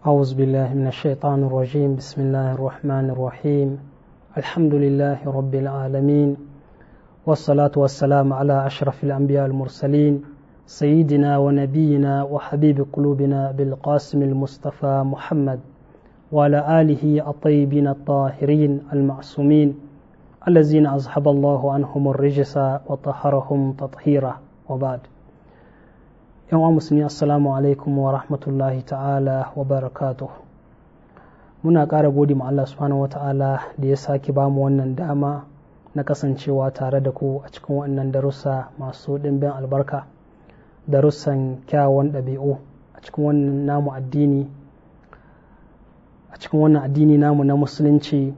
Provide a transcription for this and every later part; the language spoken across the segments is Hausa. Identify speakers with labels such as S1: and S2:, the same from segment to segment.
S1: أعوذ بالله من الشيطان الرجيم بسم الله الرحمن الرحيم الحمد لله رب العالمين والصلاة والسلام على أشرف الأنبياء المرسلين سيدنا ونبينا وحبيب قلوبنا بالقاسم المصطفى محمد وعلى آله الطيبين الطاهرين المعصومين الذين أصحب الله عنهم الرجس وطهرهم تطهيرا وبعد yan wa musulmi assalamu alaikum wa rahmatullahi ta'ala wa barakatuh muna ƙara gode ma Allah subhanahu wa ta'ala da ya sake ba mu wannan dama na kasancewa tare da ku a cikin wannan darussa masu ɗimbin albarka darussan kyawun ɗabi'u a cikin wannan namu addini a cikin wannan addini namu na musulunci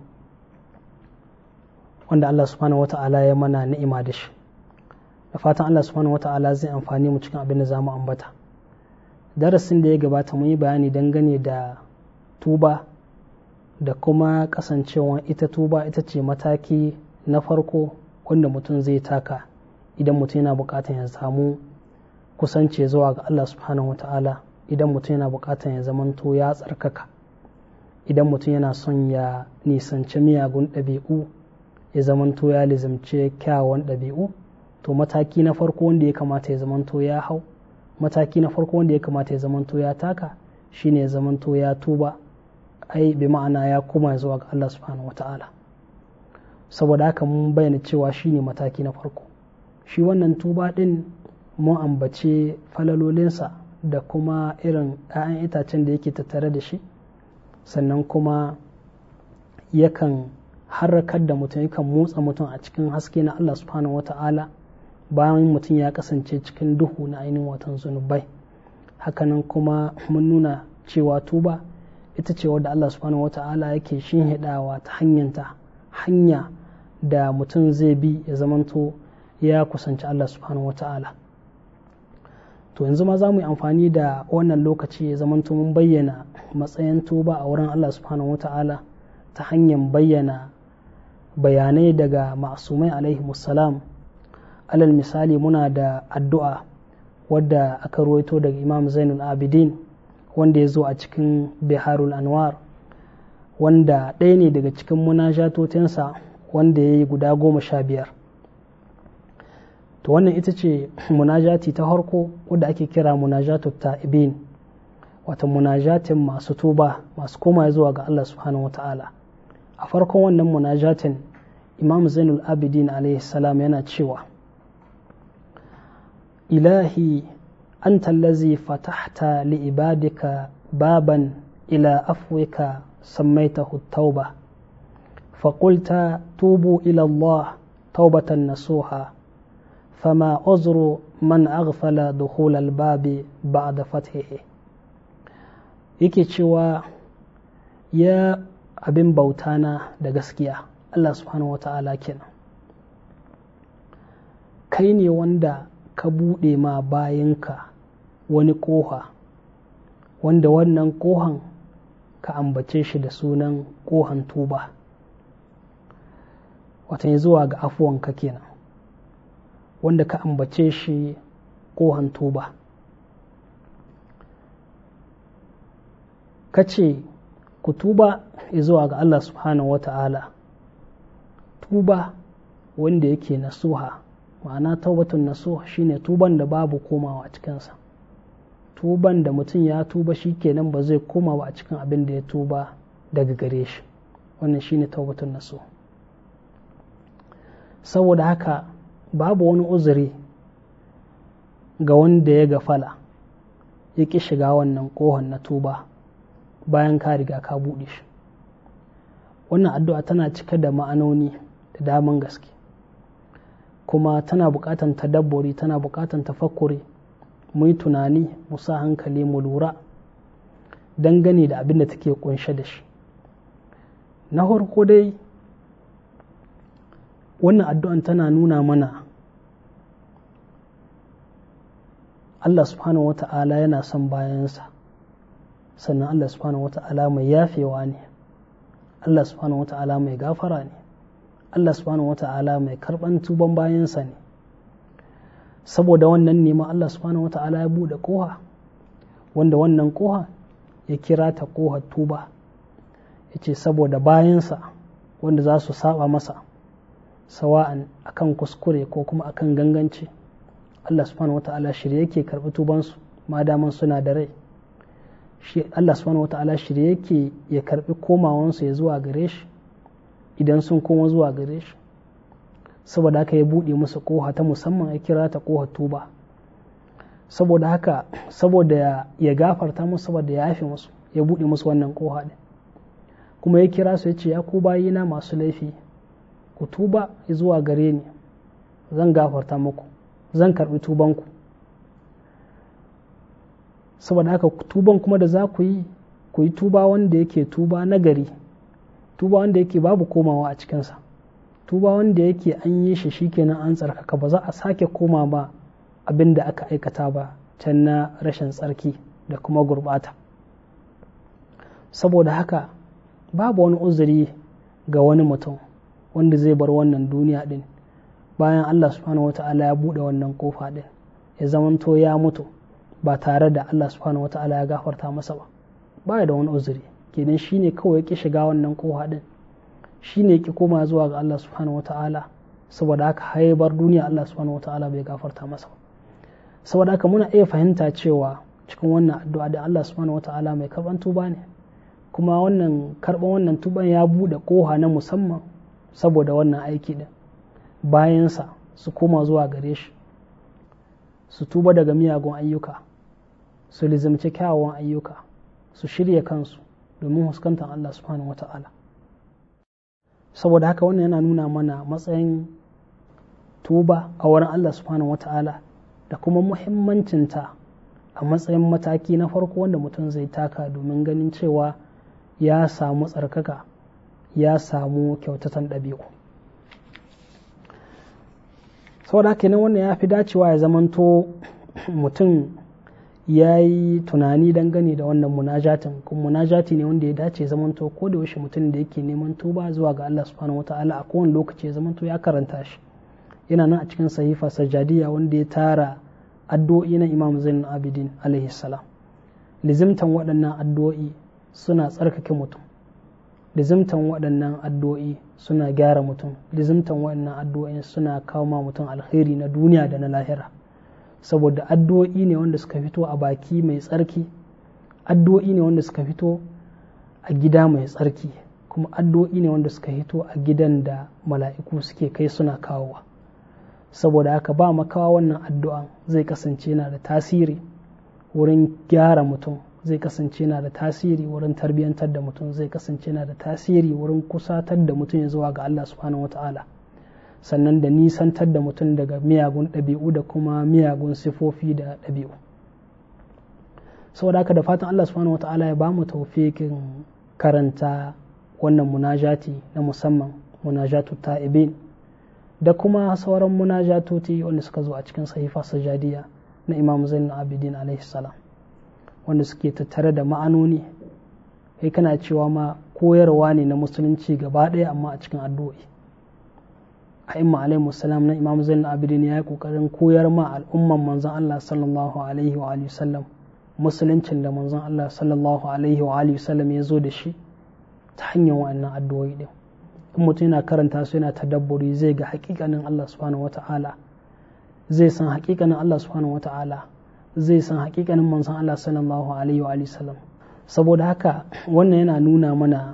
S1: wanda Allah subhanahu wa ta'ala ya mana ni'ima da shi da fatan Allah subhanahu wata'ala zai amfani mu cikin abin da za mu ambata darasin da ya gabata mun yi bayani dangane da tuba da kuma kasancewa ita tuba ita ce mataki na farko wanda mutum zai taka idan mutum yana bukatar ya samu kusance zuwa ga Allah subhanahu wata'ala idan mutum yana bukatar ya zamanto ya tsarkaka idan mutum yana son ya nisanci miyagun ɗabi'u ya zamanto ya lizamce kyawawan ɗabi'u to mataki na farko wanda ya kamata ya zamanto ya hau mataki na farko wanda ya kamata ya zamanto ya taka shine ya zamanto ya tuba ai bi ma'ana ya koma zuwa ga Allah subhanahu wata'ala saboda haka mun bayyana cewa shine mataki na farko shi wannan tuba din mun ambace falalolinsa da kuma irin 'ya'yan itacen da yake tattare da shi sannan kuma yakan harrakar da mutum yakan motsa mutum a cikin haske na Allah subhanahu wata'ala bayan mutum ya kasance cikin duhu na ainihin watan zunubai hakanan kuma mun nuna cewa tuba ita ce wadda Allah subhanahu wata'ala yake shinhidawa ta hanyanta hanya da mutum zai bi ya zamanto ya kusanci Allah subhanahu wata'ala to yanzu ma za mu yi amfani da wannan lokaci ya zamanto mun bayyana matsayin tuba a wurin Allah subhanahu wata'ala ta hanyar bayyana bayanai daga masumai alaihi musalam alal misali muna da addu'a wadda aka ruwaito daga imam zainul abidin wanda ya zo a cikin biharul anwar wanda ɗaya ne daga cikin munajatotinsa wanda ya yi guda goma sha biyar to wannan ita ce munajati ta harko wadda ake kira munajatu ta'ibin wata munajatin masu tuba masu koma zuwa ga Allah subhanahu wa ta'ala a farkon wannan munajatin imam zainul abidin alaihi salam yana cewa إلهي أنت الذي فتحت لعبادك بابا إلى أفوك سميته التوبة فقلت توبوا إلى الله توبة نصوحا فما عذر من أغفل دخول الباب بعد فتحه yake cewa ya abin bautana da gaskiya Allah subhanahu wa ta'ala kenan kai ne wanda ka buɗe ma bayanka wani ƙoha wanda wannan ƙohan ka ambace shi da sunan ƙohan tuba watan zuwa ga afuwanka kenan wanda ka ambace shi ƙohan tuba ka ce ku tuba zuwa ga Allah subhanahu wata'ala tuba wanda yake nasuha ma'ana taubatun nasuha shine tuban da babu komawa a cikinsa tuban da mutum ya tuba shi kenan ba zai koma ba a cikin abin da ya tuba daga gare shi wannan shine taubatun nasuha saboda haka babu wani uzuri ga wanda ya gafala ya ƙi shiga wannan ƙohon na tuba bayan ka riga ka buɗe shi wannan addu'a tana cike da ma'anoni da daman gaske kuma tana buƙatan tadabburi tana buƙatan tafakkuri mu yi tunani mu sa hankali mu lura dangane da abin da take kunshe da shi na farko dai wannan addu'an tana nuna mana Allah subhanahu wa ta'ala yana son bayansa sannan Allah subhanahu wa ta'ala mai yafewa ne Allah subhanahu wa ta'ala mai gafara ne Allah subhanahu wa ta'ala mai karɓan tuban bayansa ne saboda wannan nema Allah subhanahu wa ta'ala ya buɗe ƙoha wanda wannan ƙoha ya kira ta kohar tuba ya ce saboda bayansa wanda za su saba masa sawa'an akan kuskure ko kuma akan ganganci Allah subhanahu wa ta'ala shirye yake karɓi tubansu ma daman suna da rai Allah subhanahu wa ta'ala shirye yake ya karɓi komawansu ya zuwa gare shi idan sun koma zuwa gare shi saboda haka ya buɗe musu koha ta musamman ya kira ta koha tuba saboda haka saboda ya gafarta musu saboda ya yafe musu ya buɗe musu wannan koha ɗin kuma ya kira su ya ce ya ku bayina masu laifi ku tuba zuwa gare ni zan gafarta muku zan karɓi tubanku saboda haka tuban kuma da za ku yi ku yi tuba wanda yake tuba nagari tuba wanda yake babu komawa a cikinsa tuba wanda yake an yi shi shikenan an tsarkaka ba za a sake koma ba abin da aka aikata ba can na rashin tsarki da kuma gurbata saboda haka babu wani uzuri ga wani mutum wanda zai bar wannan duniya din bayan Allah subhanahu wata'ala ya buɗe wannan kofa din ya zamanto ya mutu ba tare da Allah subhanahu wata'ala ya gafarta masa ba baya da wani uzuri kenan shine kawai ki shiga wannan kofa din shine ki koma zuwa ga Allah subhanahu wata'ala saboda haka haibar duniya Allah subhanahu wata'ala bai gafarta masa ba saboda haka muna iya fahimta cewa cikin wannan addu'a da Allah subhanahu wata'ala mai karban tuba ne kuma wannan karban wannan tuban ya buɗe koha na musamman saboda wannan aiki din bayansa su koma zuwa gare shi su tuba daga miyagun ayyuka su lizimci kyawawan ayyuka su shirya kansu domin huskantar Allah subhanahu wata'ala saboda haka wannan yana nuna mana matsayin tuba a wurin Allah subhanahu wata'ala da kuma muhimmancinta a matsayin mataki na farko wanda mutum zai taka domin ganin cewa ya samu tsarkaka ya samu kyautatan ɗabi'u saboda haka nan wannan ya fi dacewa ya zamanto mutum ya yi tunani dangane da wannan munajatin kuma munajati ne wanda ya dace zamanto ko da yaushe mutum da yake neman tuba zuwa ga Allah subhanahu wataala a kowane lokaci ya zamanto ya karanta shi yana nan a cikin sahifa sajadiya wanda ya tara addu'o'i na Imam Zainul Abidin alaihi salam lizimtan waɗannan addu'o'i suna tsarkake mutum lizimtan waɗannan addu'o'i suna gyara mutum lizimtan waɗannan addu'o'i suna kawo ma mutum alkhairi na duniya da na lahira saboda addu'o'i ne wanda suka fito a baki mai tsarki addu'o'i ne wanda suka fito a gida mai tsarki kuma addu'o'i ne wanda suka fito a gidan da mala'iku suke kai suna kawowa saboda haka ba makawa wannan addu'an zai kasance na da tasiri wurin gyara mutum zai kasance na da tasiri wurin tarbiyyantar da mutum zai kasance na da tasiri wurin kusatar da mutum ya zuwa ga Allah subhanahu wata'ala sannan da nisantar da mutum daga miyagun ɗabi'u da kuma miyagun sifofi da ɗabi'u saboda haka da fatan Allah subhanahu wata'ala ya bamu taufikin karanta wannan munajati na musamman munajatu ta'ibin da kuma sauran munajatoti wanda suka zo a cikin sahifa sajadiya na imam zainul abidin alaihi salam wanda suke tattare da ma'anoni kai kana cewa ma koyarwa ne na musulunci gaba ɗaya amma a cikin addu'o'i a imma alaihi salam na imam zainul abidin ya yi kokarin koyar ma al'umman manzon Allah sallallahu alaihi wa alihi sallam musuluncin da manzon Allah sallallahu alaihi wa alihi sallam ya zo da shi ta hanyar wa'annan addu'o'i din in mutum yana karanta su yana tadabburi zai ga hakikanin Allah subhanahu wata'ala zai san hakikanin Allah subhanahu wata'ala zai san hakikanin manzon Allah sallallahu alaihi wa sallam saboda haka wannan yana nuna mana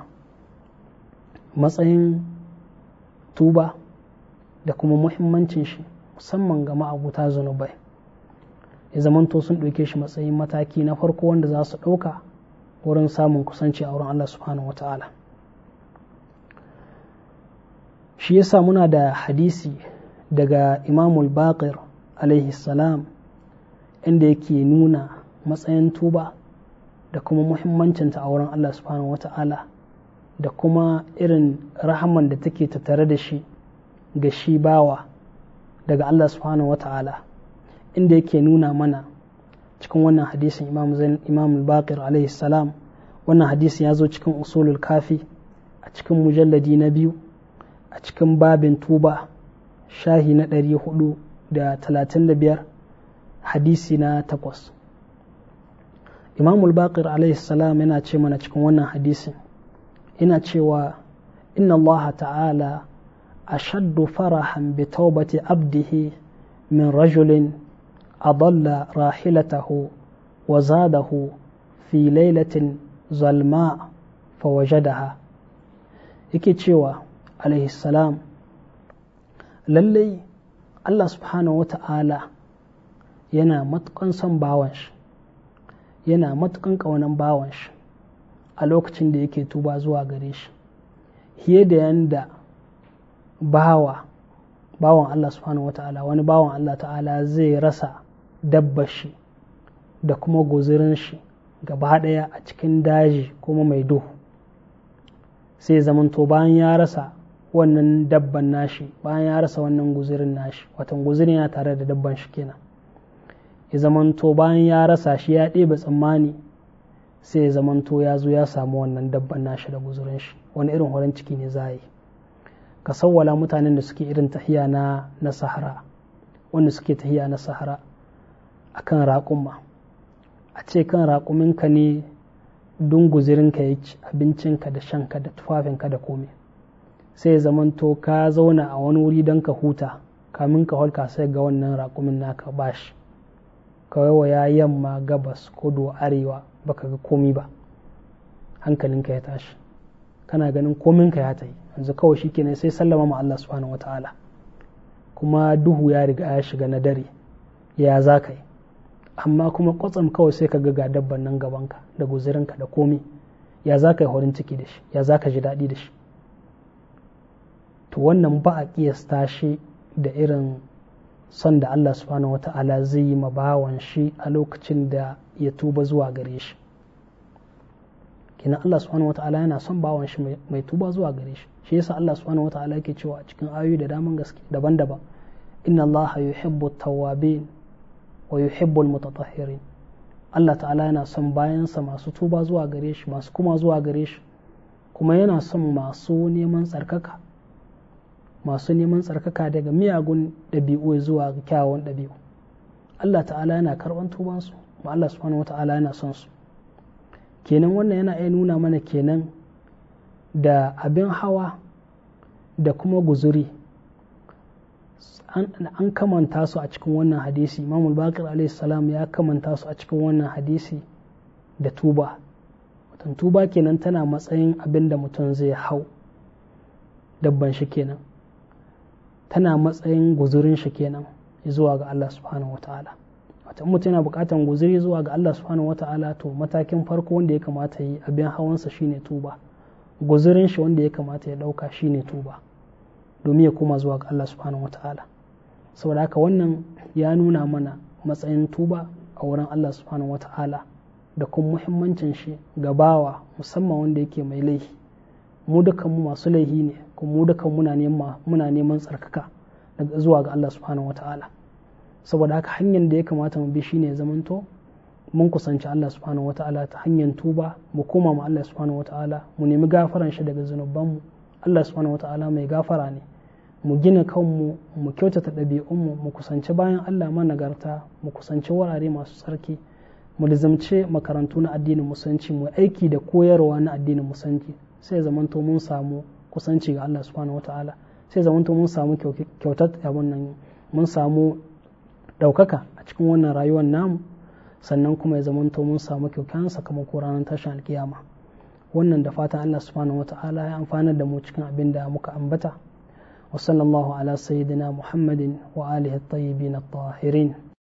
S1: matsayin tuba da kuma muhimmancin shi musamman ga ma'abuta zunubai ya zamanto sun ɗauke shi matsayin mataki na farko wanda za su ɗauka wurin samun kusanci a wurin Allah subhanahu wata'ala shi yasa muna da hadisi daga imamul baqir alaihi salam inda yake nuna matsayin tuba da kuma muhimmancinta a wurin Allah subhanahu wata'ala da kuma irin rahaman da take tattare da shi ga shi bawa daga Allah subhanahu wata'ala inda yake nuna mana cikin wannan hadisin imam zain imam al-baqir alaihi salam wannan hadisi ya zo cikin usulul kafi a cikin mujalladi na biyu a cikin babin tuba shahi na ɗari hudu da talatin da biyar hadisi na takwas imamul baqir alaihi salam yana ce mana cikin wannan hadisin ina cewa inna allaha ta'ala ashaddu farahan bi taubati abdihi min rajulin adalla rahilatahu wa zadahu fi lailatin zalma fawajadaha yake cewa alaihi salam lallai Allah subhanahu wa ta'ala yana matukan son bawan shi yana matukan ƙaunan bawan shi a lokacin da yake tuba zuwa gare shi fiye da yanda bawa bawan Allah subhanahu wa ta'ala wani bawan Allah ta'ala zai rasa dabbar shi da kuma guzurin shi gaba ɗaya a cikin daji kuma mai duhu sai zamanto bayan ya rasa wannan dabban nashi bayan ya rasa wannan guzirin nashi watan guzirin yana tare da dabban shi kenan ya zamanto bayan ya rasa shi ya ɗebe tsammani sai ya zamanto ya zo ya samu wannan dabban nashi da guzurin shi wani irin horon ciki ne za yi ka sawwala mutanen da suke irin tahiya na na sahara wanda suke tahiya na sahara akan raƙumma a ce kan raƙuminka ne dun guzirinka ya ci abincinka da shanka da tufafinka da komai sai zamanto ka zauna a wani wuri don ka huta kamin ka holka sai ga wannan raƙumin naka bashi kawai ya yamma gabas kudu arewa baka ga komi ba hankalinka ya tashi kana ganin kominka ya tayi yanzu kawai shi kenan sai sallama ma Allah subhanahu wata'ala kuma duhu ya riga ya shiga na dare ya za ka yi amma kuma kwatsam kawai sai ka ga dabban nan gabanka da guzirinka da komi ya za ka yi horin ciki da shi ya za ka ji daɗi da shi to wannan ba a ƙiyasta shi da irin son da Allah subhanahu wa ta'ala zai yi ma bawan shi a lokacin da ya tuba zuwa gare shi kina Allah subhanahu wa ta'ala yana son bawan shi mai tuba zuwa gare shi shi yasa Allah subhanahu wa ta'ala yake cewa a cikin ayoyi da daman gaske daban-daban inna Allah yuhibbu tawwabin wa yuhibbul mutatahhirin Allah ta'ala yana son bayansa masu tuba zuwa gare shi masu kuma zuwa gare shi kuma yana son masu neman tsarkaka masu neman tsarkaka daga miyagun ɗabi'u zuwa kyawawan ɗabi'u Allah ta'ala yana karɓan tubansu kuma Allah subhanahu wa ta'ala yana son su kenan wannan yana iya nuna mana kenan da abin hawa da kuma guzuri an kamanta su a cikin wannan hadisi imamul bakir alayhi salam ya kamanta su a cikin wannan hadisi da tuba watan tuba kenan tana matsayin abin da mutum zai hau dabban shi kenan tana matsayin guzurin shi kenan zuwa ga Allah subhanahu wa ta'ala wata mutum yana bukatan guzuri zuwa ga Allah subhanahu wa ta'ala to matakin farko wanda ya kamata yi abin hawansa shine tuba guzurin shi wanda ya kamata ya dauka shine tuba domin ya koma zuwa ga Allah subhanahu wa ta'ala saboda haka wannan ya nuna mana matsayin tuba a wurin Allah subhanahu wa ta'ala da kuma muhimmancin shi ga bawa musamman wanda yake mai laifi mu dukan mu masu laifi ne kuma mu dukan muna neman muna neman tsarkaka daga zuwa ga Allah subhanahu wa ta'ala saboda haka hanyar da ya kamata mu bi shine ya zamanto mun kusanci Allah subhanahu wa ta'ala ta hanyar tuba mu koma ma Allah subhanahu wa ta'ala mu nemi gafaran shi daga zunubanmu Allah subhanahu wa ta'ala mai gafara ne mu gina kanmu mu kyautata ɗabi'unmu mu kusanci bayan Allah managarta mu kusanci wurare masu tsarki mu lizamce makarantu na addinin musulunci mu aiki da koyarwa na addinin musulunci sai zamanto mun samu kusanci ga Allah subhanahu wataala sai zamanto mun samu kyautar abun nan mun samu ɗaukaka a cikin wannan rayuwar namu sannan kuma ya zamanto mun samu kyaukyan sakamako ranar tashin alkiyama wannan da fatan Allah subhanahu wataala ya amfana da mu cikin abin da muka ambata وصلى الله على سيدنا محمد وآله الطيبين الطاهرين